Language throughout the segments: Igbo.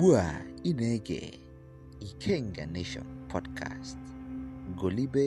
Ugbu a ị na-ege Ikenga Nation Podcast. Golibe.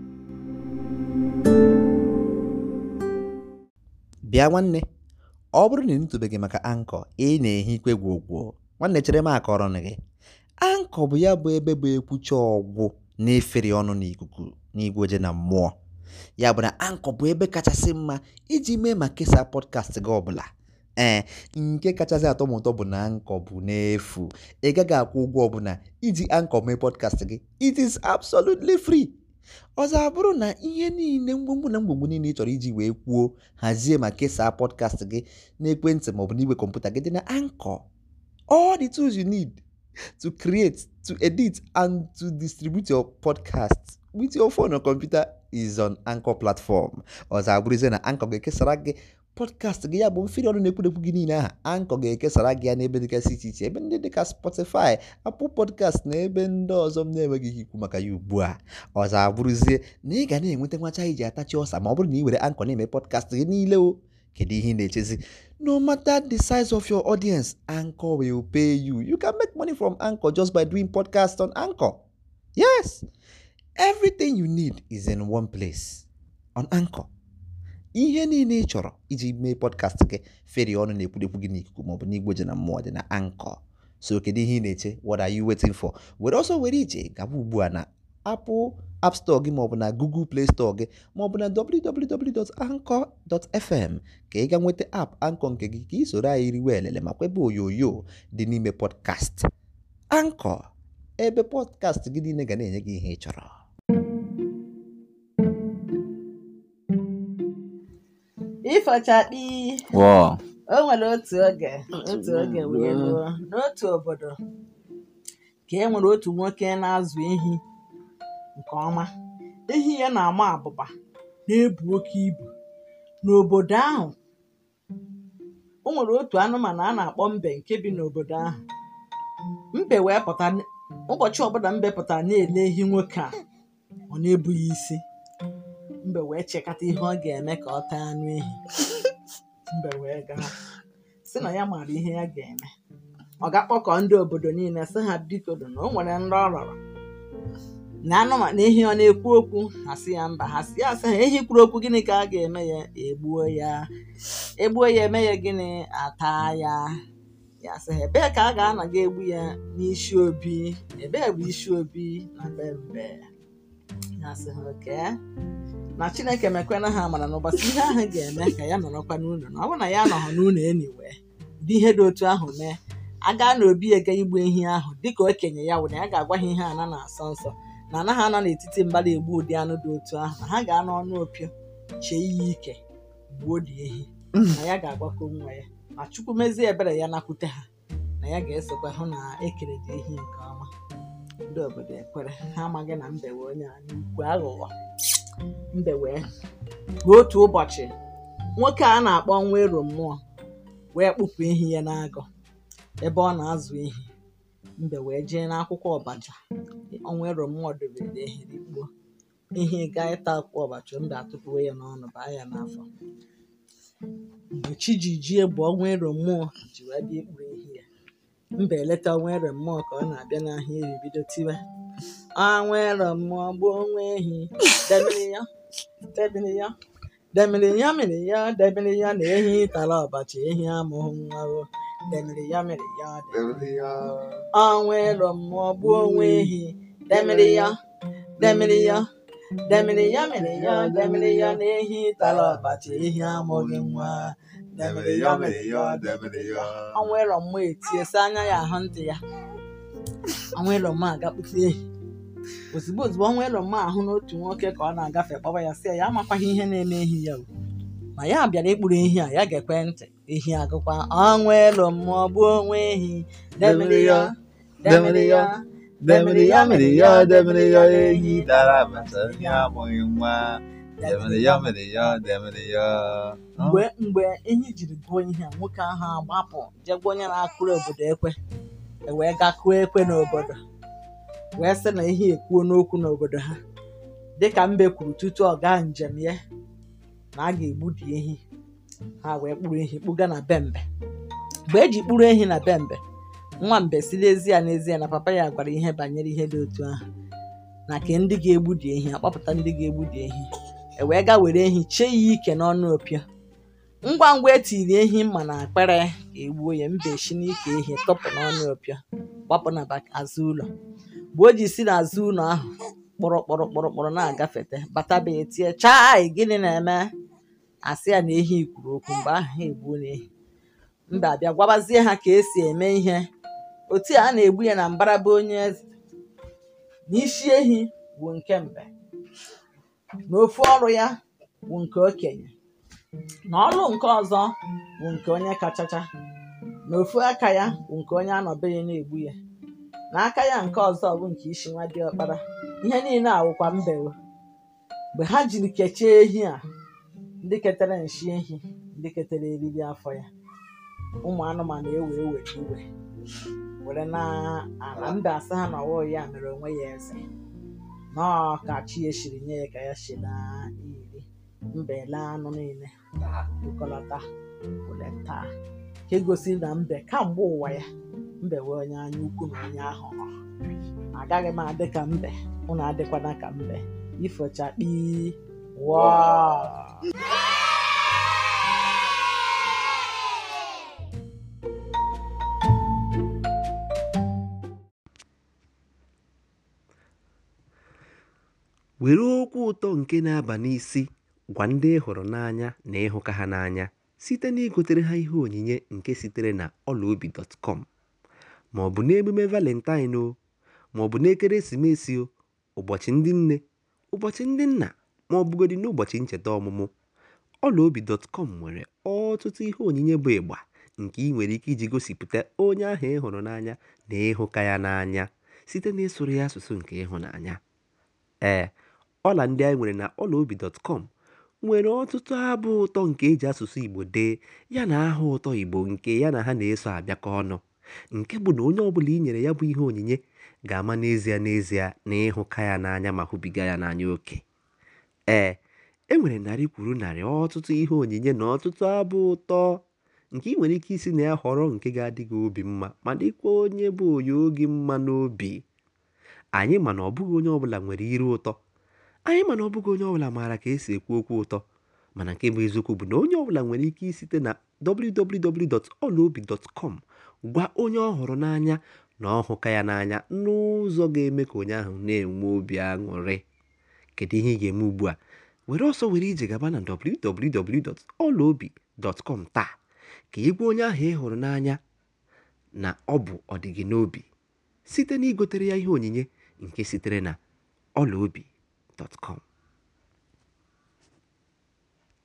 Bịa nwanne, ọ bụrụ na ị nụtụbeghị maka Anchor ị na-ehi ikwe gwogwo nwanne chere m akọrọ gị Anchor bụ ya bụ ebe bụ ekwucha ọgwụ na-efere ọnụ n'ikuku n'igwe oje na mmụọ ya bụ na Anchor bụ ebe kachasị mma iji mee ma kesaa podcast gị ọbụla ee nke kachasị atọ m ụtọ bụ na Anchor bụ n'efu ị gaghị akwụ ụgwọ ọbụla iji Anchor mee podcast gị it is absolutely free ọzọ abụrụ na ihe niile mgbomgbo na mgbomgbo niile ị chọrọ iji wee kwuo hazie ma kesaa podcast gị n'ekwentị maọbụ n'igwe kọmputa gị dị na Anchor all the tools you need to create to edit and to distribute your podcast with your phone or computer is on Anchor platform ọzọ abụrụzie na Anchor ga-ekesara gị podcast gị ya bụ mfiri ọnụ na-ekwudekwu gị niile aha Anchor ga-ekesara gị ya n'ebe dịgasị iche iche ebe ndị dịka Spotify Apple podcast na ebe ndị ọzọ m na-enweghị ike ikwu maka ya ugbu a ọzọ abụrụzie na ị ga na-enweta nwacha iji atachi ọsa ma ọ bụrụ na ị were Anchor na-eme podcast gị niile o kedu ihe ị na-echezi no matter the size of your audience Anchor will pay you you can make money from Anchor just by doing podcast on Anchor yes everything you need is in one place on Anchor ihe niile ị chọrọ iji mee podcast gị feri ọnụ na-ekwudekwu gị n'ikuku maọbụ n'igwe ji na mmụọ dị na Anchor so kedu ihe ị na-eche what are you waiting for were ọsọ were ije gaba ugbu a na Apple App Store gị maọbụ na Google Play Store gị maọbụ na www.anchor.fm ka ị ga nweta app Anchor nke gị ka ị soro anyị riwe elele ma kwebe onyonyo dị n'ime podcast Anchor ebe podcast gị niile ga na-enye gị ihe ị chọrọ ịfọchakpi Wow. o nwere otu oge otu oge wee ruo n'otu obodo ka e nwere otu nwoke na-azụ ehi nke ọma ehi ya na-ama abụba na-ebu oke ibu n'obodo ahụ o nwere otu anụmanụ a na-akpọ mbe nke bi n'obodo ahụ mbe wee pụta ụbọchị ọbụla mbe pụtara na-ele ehi nwoke a ọ na-ebu ya isi mbe wee chekata ihe ọ ga-eme ka ọ taa anụ ehi mbe wee gaa sị na ya maara ihe ya ga-eme ọ ga-akpọkọ ndị obodo niile sị ha biko dụ na o nwere nrọ ọ rọrọ na anụmanụ ehi ọ na-ekwu okwu ha sị ya mba ha sị ya sị ha ehi kwuru okwu gịnị ka a ga-eme ya egbuo ya egbuo ya eme ya gịnị ata ya ya sị ha ebee ka a ga-anaga egbu ya n'isi obi ebee bụ isi obi na be mbe ya sị ha oke na chineke mekwena ha mara n'ụbọchị ihe ahụ ga-eme ka ya nọrọkwa n'ụlọ na ọ bụrụ na ya nọghọ n'ụlọ eniwe ụdị ihe dị otu ahụ mee a gaa n'obi ega igbu ehi ahụ dịka okenye ya wụ na ya ga-agwa ha ihe ana na-asọ nsọ na anaghị anọ n'etiti mbara egbu ụdị anụ dị otu ahụ na ha ga-anọ ọnụ opio chee ihe ike gbuo dị ehi na ya ga-agbakọ nwa ya ma chukwu mezie ebere ya nakwute ha na ya ga-esokwa hụ na ekere dị ehi nke ọma ndị obodo ekwere ha amaghị na mbe wee onye anyị ukwu aghụghọ mbe wee ruo otu ụbọchị nwoke a na-akpọ nwa ero mmụọ wee kpụpụ ehi ya n'agụ ebe ọ na-azụ ehi mbe wee jee n'akwụkwọ ọbaja ọnwa ero mmụọ dobere ehi rikpuo ehi gaa ịta akwụkwọ ọbaja mbe atụpụwe ya n'ọnụ baa ya n'afọ mgbe chi ji jie bụ ọnwa ero mmụọ ji wee bịa ikpuru ehi ya mbe eleta ọnwa ero mmụọ ka ọ na-abịa n'ahịa eri bido tiwe ọnwa ero mmụọ gbuo onwe ehi debere ya debere ya demiri ya mere ya debere ya na ehi tara ọbachi ehi amụghị nwa o demiri ya mere ya demiri ya ọnwa ero mmụọ gbuo onwe ehi demiri ya demiri ya demiri ya mere ya demiri ya na ehi tara ọbachi ehi amụghị nwa demiri ya mere ya demiri ya ọnwa ero mmụọ etie sị anya ya ahụ ntị ya ọnwa ero mmụọ agakpụta ehi ozugbo ozugbo ọnwa elo mma ahụ n'otu nwoke ka ọ na-agafe kpọba ya sị ya ya amakwaghị ihe na-eme ehi ya o. ma ya bịara ikpuru ehi a ya ga-ekwe ntị ehi agụkwa ọnwa elo mmụọ gbuo onwe ehi demiri ya demiri ya Demiri ya mere ya demiri ya ehi dara abacha ehi amụghị nwa demiri ya mere ya demiri ya mgbe mgbe ehi jiri gụọ ihe a nwoke ahụ agbapụ jee gwa onye na-akụrụ obodo ekwe e wee gaa kụọ ekwe n'obodo wee sị na ehi ekwuo n'okwu n'obodo ha dịka mbe kwuru tutu ọ gaa njem ya na a ga-egbudi ehi ha wee kpụrụ ehi kpụga na be mbe mgbe eji kpụrụ ehi na be mbe nwa mbe si n'ezie n'ezie na papa ya gwara ihe banyere ihe dị otu ahụ na ke ndị ga-egbudi ehi akpọpụta ndị ga-egbudi ehi e wee gaa were ehi chee ya ike n'ọnụ opio ngwa ngwa etiri ehi mma na akpịrị ka egbuo ya mbe si n'ike ehi tọpụ n'ọnụ opio gbapụ na bak- azụ ụlọ mgbe o ji si n'azụ ụlọ ahụ kpọrọ kpọrọ kpọrọ kpọrọ na-agafete bataba etie chai gịnị na-eme asị ya na ehi kwuru okwu mgbe ahụ ha egbuo na ehi mba abịa gwabazie ha ka esi eme ihe otu a na-egbu ya na mbaraba onye eze na isi ehi bụ nke mbe na ofu ọrụ ya bụ nke okenye na ọrụ nke ọzọ bụ nke onye kachacha na ofu aka ya bụ nke onye anọbeghị na-egbu ya na aka ya nke ọzọ bụ nke isi nwa diọkpara ihe niile awụkwa mbewo mgbe ha jiri kechie ehi a ndị ketere nshi ehi ndị ketere eriri afọ ya ụmụ anụmanụ ewe ewe iwe were na ala mbe asị ha na ọwụ ya mere onwe ya eze nọọ ka chi ya shiri nye ya ka ya si na iri mbe lee anụ niile dukọlọta were taa nke gosiri na mbe kamgbe ụwa ya mbe wee onye anya ukwu na onye ahụrụ agaghị m adị ka mbe unu adịkwana ka mbe ifochakpi waa were okwu ụtọ nke na-aba n'isi gwa ndị ị hụrụ n'anya na ịhụka ha n'anya site na igotere ha ihe onyinye nke sitere na ọlaobi.com ma ọ bụ n'emume valentine o ma ọ bụ n'ekeresimesi o ụbọchị ndị nne ụbọchị ndị nna ma ọ bụgodị n'ụbọchị ncheta ọmụmụ ọlaobi.com nwere ọtụtụ ihe onyinye bụ ịgba nke ị nwere ike iji gosipụta onye ahụ ị hụrụ n'anya na ịhụka ya n'anya site na ịsụrụ ya asụsụ nke ịhụnanya ee ọla ndị anyị nwere na ọlaobi.com nwere ọtụtụ abụ ụtọ nke eji asụsụ igbo dee ya na aha ụtọ igbo nke ya na ha na-eso abịakọ ọnụ nke bụ na onye ọbụla i nyere ya bụ ihe onyinye ga-ama n'ezie n'ezie na ịhụka ya n'anya ma hụbiga ya n'anya oke ee e nwere narị kwuru narị ọtụtụ ihe onyinye na ọtụtụ abụ ụtọ nke ị nwere ike isi na ya họrọ nke ga-adị gị obi mma ma dịkwa onye bụ onye oge mma n'obi anyị ma na ọ bụghị onye ọbụla nwere iru ụtọ anyị ma na ọ bụghị onye ọbụla maara ka esi ekwu okwu ụtọ mana nke bụ eziokwu bụ na onye ọbụla nwere ike isite na www.olaobi.com gwa onye ọ hụrụ n'anya na ọ hụka ya n'anya n'ụzọ ga-eme ka onye ahụ na-enwe obi aṅụrị kedu ihe ị ga-eme ugbu a were ọsọ were ije gaba na www.olaobi.com taa ka ị gwa onye ahụ ị hụrụ n'anya na ọ bụ ọdịgị n'obi site na igotere ya ihe onyinye nke sitere na ọlaobi.com